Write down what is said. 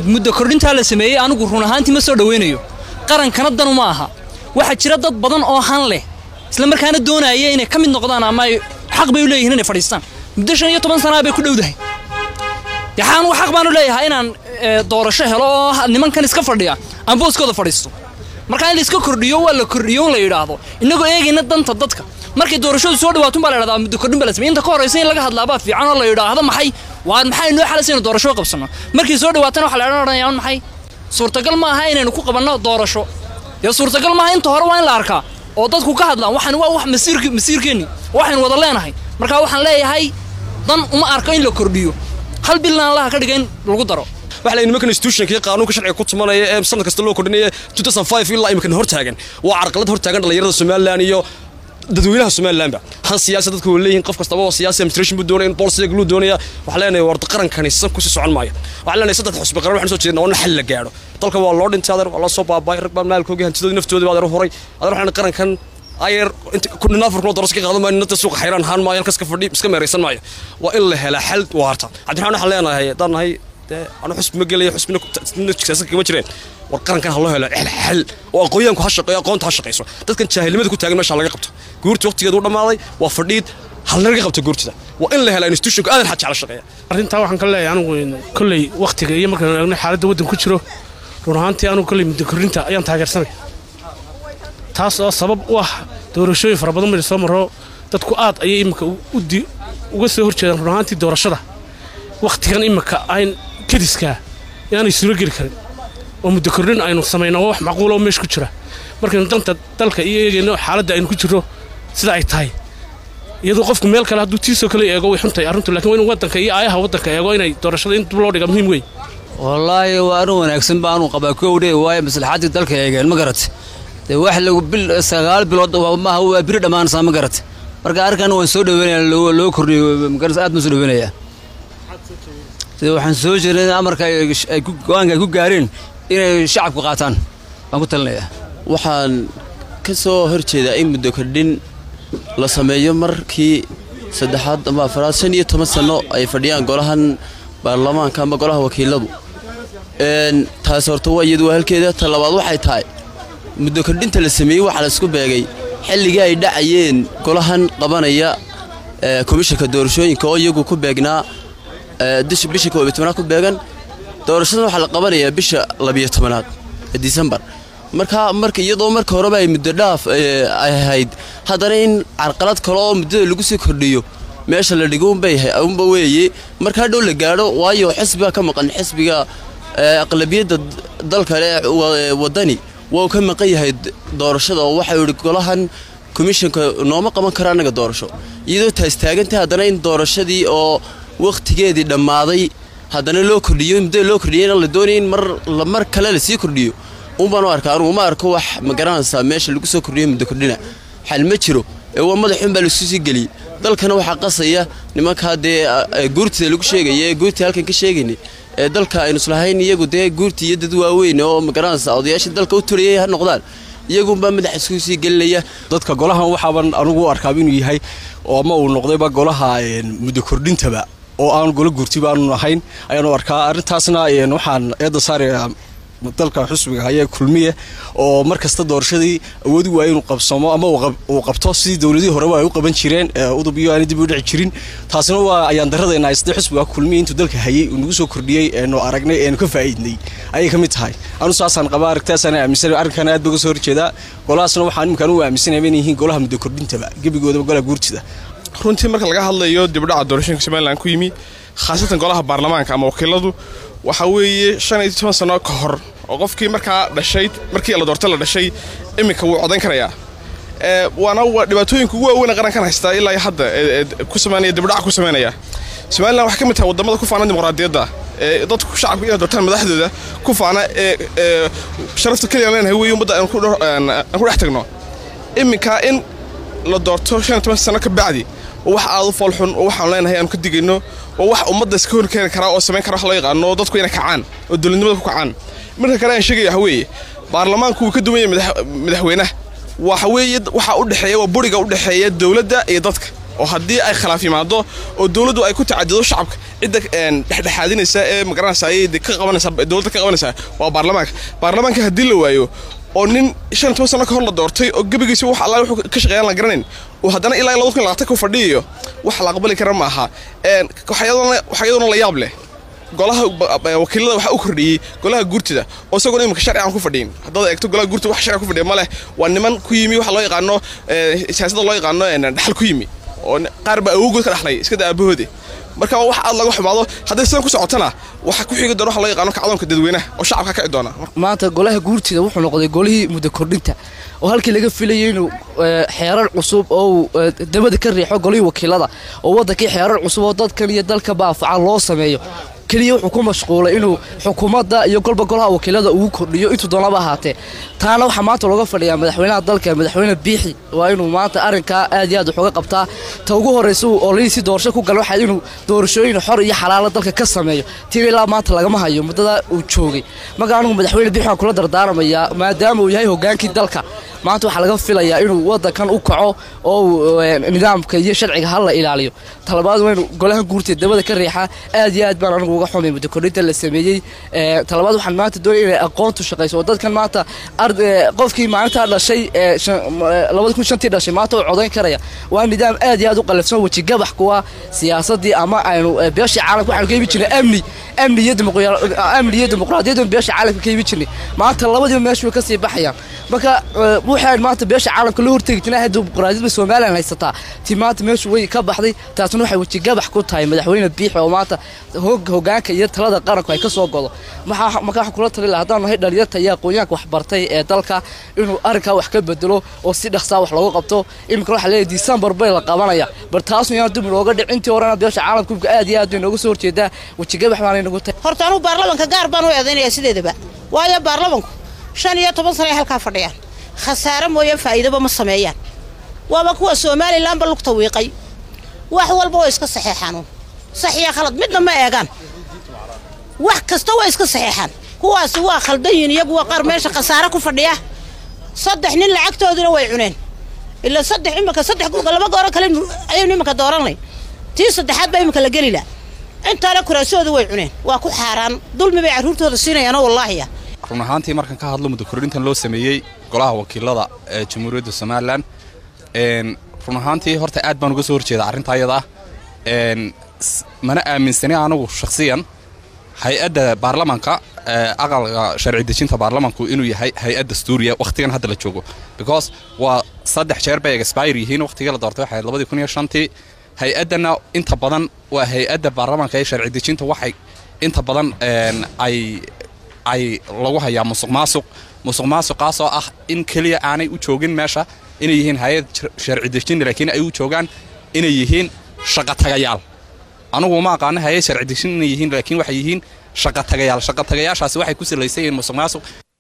muddo kordhintaa la sameeyey anigu run ahaantii ma soo dhowaynayo qarankana danu ma aha waxaa jira dad badan oo han leh isla markaana doonaya inay ka mid noqdaan ama ay xaq bay u leeyihiin inay fadhiistaan muddo shan iyo toban sanaa bay ku dhowdahay yaxaan xaq baanu leeyahay inaan doorasho helo oo nimankan iska fadhiya aan booskooda fadhiisto markaa in la iska kordhiyo waa la kordhiyo in la yidhaahdo innagoo eegayna danta dadka markay doorashadu soo dhawaatun baa la yidhahdaa muddo kordhin baa la samey inta ka horraysa in laga hadlaabaa fiican oo la yidhaahdo maxay waa maxay noo xalaysa inuu doorasho qabsanno markii soo dhawaatana waxaa la odhanayaa maxay suurtagal ma aha inaynu ku qabanno doorasho dee suurtagal maaha inta hore waa in la arkaa oo dadku ka hadlaan waxaan waa wax masiirk masiirkeenni waxaynu wada leenahay markaa waxaan leeyahay dan uma arko in la kordhiyo hal bilna allaha ka dhiga in lagu daro waxa la nimankan institutionka iyo qaanuunka sharciga ku tumanaya ee sanad kasta loo kordhinaya 2005 ilaa imika hor taagan waa carqalad hor taagan dhalinyarada Soomaaliland iyo dadweynaha Soomaaliland han siyaasad dadku leeyihiin qof kastaba oo siyaasi administration buu doonaya in policy gluu doonaya waxa leenahay warda qarankani san ku sii socon maayo waxa leenahay saddex xusbi qaran waxaan soo jeednaa in xal la gaaro dalka waa loo dhintay adeer waa la soo baabay rag baa maalkooga hantidooda naftooda baa adeer horay adeer waxaan qarankan ayer kun naafar kun doorasho ka qaadan maayo inta suuqa xayraan haan maayo halkaas ka fadhi iska meeraysan maayo waa in la helaa xal waarta cabdiraxmaan waxaan leenahay haddaan nahay anu xusbi ma gelayo xusbina siyaasad kama jireen war qarankan ha loo helo xal oo aqoonyaanku ha shaqeeyo aqoonta ha shaqeyso dadkan jaahilnimada ku taagan meesha laga qabto guurti waqtigeedu u dhammaaday waa fadhiid ha laga qabto guurtida waa in la helaa institutionka aadan xad jecla shaqeeya arrintaa waxaan ka leeyahay anigu kolley waqtiga iyo markaan eegno xaaladda waddan ku jiro run ahaantii anigu kolley muddo korrinta ayaan taageersanay taas oo sabab u ah doorashooyin fara badan mari soo maro dadku aad ayay iminka uga soo horjeedaan run ahaantii doorashada wakhtigan iminka ayn kadiskaa inaanay suuro geli karin oo muddo kordhin aynu samayno waa wax macquula oo meesha ku jira markaynu danta dalka iyo eegayno xaaladda aynu ku jirro sida ay tahay iyadoo qofku meel kale hadduu tiisoo kale eego way xuntahay arrintu lakin waa inu waddanka iyo aayaha waddanka eego inay doorashada in dib loo dhiga muhiim weyn wallaahi waa arrin wanaagsan baanu qabaa kowdhe waayo maslaxaddii dalka eegeen ma garat dee wax lagu bil sagaal bilood maaha waa biri dhammaanaysaa ma garat marka arrinkan waan soo dhaweynaya loo kordhiyo magaras aad baan soo dhaweynayaa sida waxaan soo jeednay in amarka ay go-aanka ay ku gaareen inay shacabku qaataan baan ku talinayaa waxaan ka soo hor jeedaa in muddo kordhin la sameeyo markii saddexaad ama afaraad shan iyo toban sanno ay fadhiyaan golahan baarlamaanka ama golaha wakiiladu taas horta waa iyadu waa halkeeda ta labaad waxay tahay muddo kordhinta la sameeyey waxaa la isku beegay xilligii ay dhacayeen golahan qabanaya komishanka doorashooyinka oo iyagu ku beegnaa bisha koob iyo tobanaad ku beegan doorashadan waxaa la qabanayaa bisha labiyo tobanaad ee disembar marka marka iyadoo marka horeba ay muddo dhaaf ay ahayd haddana in carqalad kale oo muddada lagu sii kordhiyo meesha la dhigo unbay unba weeye marka hadhow la gaadho waayo xisbiga ka maqan xisbiga aqlabiyadda dalka ee waddani waa uu ka maqan yahay doorashada oo waxau yidhi golahan komishanka nooma qaban kara annaga doorasho iyadoo taas taagantay haddana in doorashadii oo wakhtigeedii dhammaaday haddana loo kordhiyo muddada loo kordhiyeyna la doonaya in mar mar kale lasii kordhiyo unbaan u arkaa anugu ma arko wax ma garanaysaa meesha lagu soo kordhiyo muddo kordhina xal ma jiro ee waa madaxun baa lasu sii geliyey dalkana waxaa qasaya nimankaa dee guurtida lagu sheegaya ee guurtii halkan ka sheegaynay ee dalka aynu islahayn iyagu dee guurtii iyo dad waaweyn oo ma garanaysaa odayaashii dalka u turiyay ha noqdaan iyagunbaa madaxa isku sii gelinaya dadka golahan waxaaban anugu u arkaaba inuu yahay oo ama uu noqdayba golaha muddo kordhintaba oo aan golo guurtiba aanu ahayn ayaanu arkaa arrintaasna waxaan eedda saaraya dalka xusbiga hayee kulmiye oo mar kasta doorashadii awoodi waaya inuu qabsamo ama uu qabto sidii dowladihii horeba ay u qaban jireen udub iyo aana dib u dhici jirin taasina waa ayaan daradayna sida xusbiga kulmiye intuu dalka hayey uu nagu soo kordhiyey eenu aragnay eenu ka faa'iidnay ayay ka mid tahay anu saasaan qabaa aragtaasaan aaminsan arrinkan aad baa uga soo horjeedaa golahaasna waxaan iminkaan u aaminsanaya inay yihiin golaha muddo kordhintaba gebigoodaba golaha guurtida runtii marka laga hadlayo dibdhaca doorashooyinka somalilan ku yimi khaasatan golaha baarlamaanka ama wakiiladu waxa weeye shan iyo toban sano ka hor oo qofkii markaa dhashay markii la doortay la dhashay iminka wuu codayn karayaa waana dhibaatooyinka ugu waaweyn qarankan haystaa ilaa hadda ku sameynaya dibdhaca ku sameynaya somalilan waxay ka mid tahay wadamada ku faana dimuqraadiyadda ee dadku shacabka inay doortaan madaxdooda ku faana ee sharafta keliya leenahay weeye ummadda aan ku dhex tagno iminka in la doorto shan iyo toban sano ka bacdi waa wax aad u foolxun oo waxaan leenahay aanu ka digayno waa wax ummadda iska hor keeni karaa oo samayn kara wax loo yaqaano dadku inay kacaan oo dowladnimada ku kacaan marka kale aan sheegaya waxa weeye baarlamaanku wuu ka duwan yahay madaxweynaha waxa weeye waxa u dhexeeya waa buriga u dhexeeya dowladda iyo dadka oo haddii ay khilaaf yimaado oo dowladdu ay ku tacadido shacabka cidda dhexdhexaadinaysa ee magaranaysa ayay ka qabanaysa dowladda ka qabanaysa waa baarlamaanka baarlamaanka haddii la waayo oo nin shan iyo toban sano ka hor la doortay oo gebigiisa wax alla wuxuu ka shaqeeyaan la garanayn oo haddana ilaa labada kun labaatan ku fadhiyayo wax la aqbali kara ma aha waxyadoona la yaab leh golaha wakiilada waxaa u kordhiyey golaha guurtida oo isagoona imika sharci aan ku fadhiyin haddaad eegto golaha guurtida wax sharci ku fadhiya ma leh waa niman ku yimi waxa loo yaqaano siyaasadda loo yaqaano dhaxal ku yimi oo qaar baa awowgood ka dhaxlay iska daa aabahoode marka wax aad laga xumaado hadday sidan ku socotana waxa ku xigi doona waxa loo yaqaano kacdoonka dadweynaha oo shacabka ka kici doona maanta golaha guurtida wuxuu noqday golihii muddo kordhinta oo halkii laga filayay inuu xeerar cusub oo uu dabada ka riixo golihii wakiilada oo waddankii xeerar cusub oo dadkan iyo dalka baafaca loo sameeyo keliya wuxuu ku mashquulay inuu xukuumadda iyo golba golaha wakiilada ugu kordhiyo intuu doonaba ahaatee taana waxaa maanta looga fadhiyaa madaxweynaha dalka madaxweyne biixi waa inuu maanta arrinkaa aad iyo aad wax uga qabtaa ta ugu horraysa uu ololihiisi doorasho ku gala waxaa inuu doorashooyin xor iyo xalaalo dalka ka sameeyo tiin ilaa maanta lagama hayo muddadaa uu joogay marka anigu madaxweyne biixi waan kula dardaaramayaa maadaama uu yahay hogaankii dalka maanta waxaa laga filayaa inuu waddankan u kaco oo uu nidaamka iyo sharciga ha la ilaaliyo talabaad waa inuu golahan guurtee dabada ka riixaa aad iyo aad baan anigu uga xumay muddo kordhinta la sameeyey talabaad waxaan maanta doonaya inay aqoontu shaqayso oo dadkan maanta qofkii maalintaa dhashay labada kun shantii dhashay maanta uu codayn karaya waa nidaam aad iyo aad u qalafsan wejigabax kuwa siyaasadii ama aynu beeshii caalamka waxaanu ka ibi jirnay amni amni iyo amni iyo dimuqraadiyaddu beesha caalamka ka ibi jirnay maanta labadiiba meesha way ka sii baxayaan marka waxaan maanta beesha caalamka loo hortegi jirnay dimuqraadiyadda somalilan haysataa tii maanta meeshu way ka baxday taasna waxay wejigabax ku tahay madaxweyne biixi oo maanta hogaanka iyo talada qaranku ay ka soo godo marka waxaan kula tali laha haddaan nahay dhalinyarta iyo aqoonyahanka waxbartay ee dalka inuu arrinkaa wax ka bedelo oo si dhaqsaa wax loogu qabto iminka waxaa leeyahay disembar bay la qabanaya bar taasna yaan dib looga dhic intii horena beesha caalamka aad iyo aad bay nooga soo horjeedaa wejigabax baanay nagu tahay horta anugu baarlamanka gaar baan u eedaynaya sideedaba waayo baarlamanku shan iyo toban sano ay halkaa fadhiyaan khasaare mooye faa'iidaba ma sameeyaan waaba kuwa somalilanba lugta wiiqay wax walba way iska saxeexaan sax iyo khalad midna ma eegaan wax kasta way iska saxeexaan kuwaasi waa khaldan yihin iyagu waa qaar meesha khasaare ku fadhiya saddex nin lacagtooduna way cuneen ilaa saddex iminka saddex laba gooro kale ayaynu iminka dooranay tii saddexaad baa iminka la geli laha intaana kuraasooda way cuneen waa ku xaaraan dulmi bay carruurtooda siinayaanoo wallaahiya run ahaantii markan ka hadlo muddo kordhintan loo sameeyey golaha wakiilada ee jamhuuriyadda somalilan run ahaantii horta aad baan uga soo horjeeda arrinta ayada mana aaminsani anigu shakhsiyan hay-adda baarlamanka aqalka sharci dejinta baarlamanku inuu yahay hay-ad dastuuriya wakhtigan hadda la joogo because waa saddex jeer bay expire yihiin wakhtigii la doortay waxay labadii kun iyo shantii hay-addana inta badan waa hay-adda baarlamanka ee sharci dejinta waxay inta badan ay ay lagu hayaa musuq maasuq musuq maasuqaasoo ah in keliya aanay u joogin meesha inay yihiin hay-ad sharci dejin laakiin ay u joogaan inay yihiin shaqatagayaal anugu ma aqaano hay-ad sharci dejin inay yihiin laakiin waxay yihiin shaqatagayaal shaqatagayaashaasi waxay ku salaysan yihiin musuq maasuq